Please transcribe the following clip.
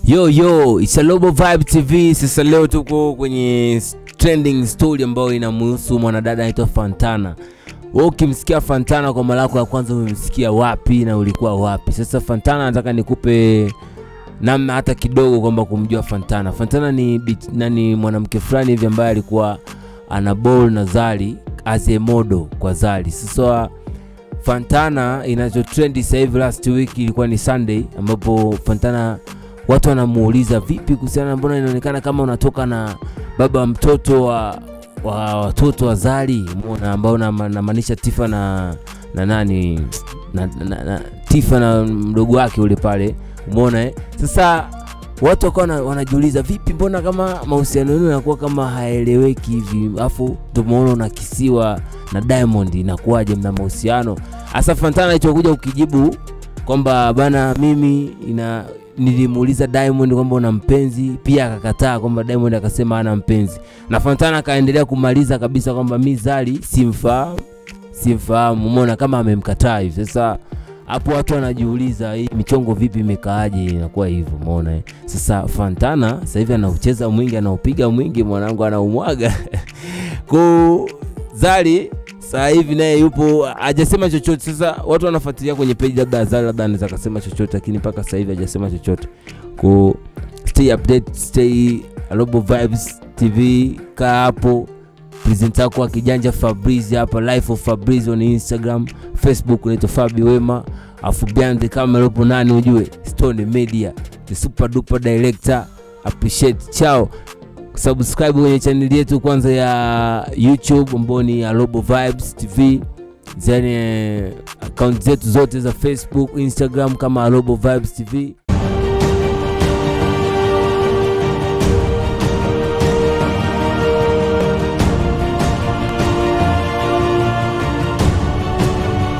Yo yo, it's a Global Vibe TV. Sasa leo tuko kwenye trending story ambayo inamhusu mwanadada anaitwa Fantana. Wewe ukimsikia Fantana kwa mara yako ya kwanza umemsikia wapi na ulikuwa wapi? Sasa Fantana nataka nikupe namna hata kidogo kwamba kumjua Fantana. Fantana ni bit, nani mwanamke fulani hivi ambaye alikuwa ana ball na Zari as a model kwa Zari. Sasa Fantana inacho trendi sasa hivi last week ilikuwa ni Sunday ambapo Fantana watu wanamuuliza vipi kuhusiana, mbona inaonekana kama unatoka na baba mtoto wa wa watoto wa Zari, umeona, ambao na- namaanisha Tifa na na nani na, na, na, Tifa na mdogo wake ule pale, umeona eh? Sasa watu wakawa wana- wanajiuliza vipi, mbona kama mahusiano yenu yanakuwa kama haeleweki hivi, afu tumeona unakisiwa na Diamond, inakuwaje mna mahusiano? Hasa Fantana alichokuja ukijibu kwamba bana, mimi ina nilimuuliza Diamond kwamba una mpenzi, pia akakataa kwamba Diamond akasema hana mpenzi, na Fantana akaendelea kumaliza kabisa kwamba mi Zari simfahamu, simfahamu. Umeona kama amemkataa hivi. Sasa hapo watu wanajiuliza hii michongo vipi imekaaje, inakuwa hivyo, umeona eh? Sasa Fantana sasa hivi anaucheza mwingi, anaupiga mwingi, mwanangu anaumwaga ku Zari sasa hivi naye yupo hajasema chochote. Sasa watu wanafuatilia kwenye page, labda Zari labda anaweza akasema chochote, lakini mpaka sasa hivi hajasema chochote. Ku stay update, stay Global Vibes TV, kaa hapo. Presenter wako wa kijanja Fabrizi hapa, life of Fabrizi on Instagram, Facebook unaitwa Fabi Wema, afu behind the camera upo nani ujue, Stone Media, the super duper director. Appreciate, chao subscribe kwenye channel yetu kwanza ya YouTube ambayo ni ya Global Vibes TV, then account zetu zote za Facebook, Instagram kama Global Vibes TV.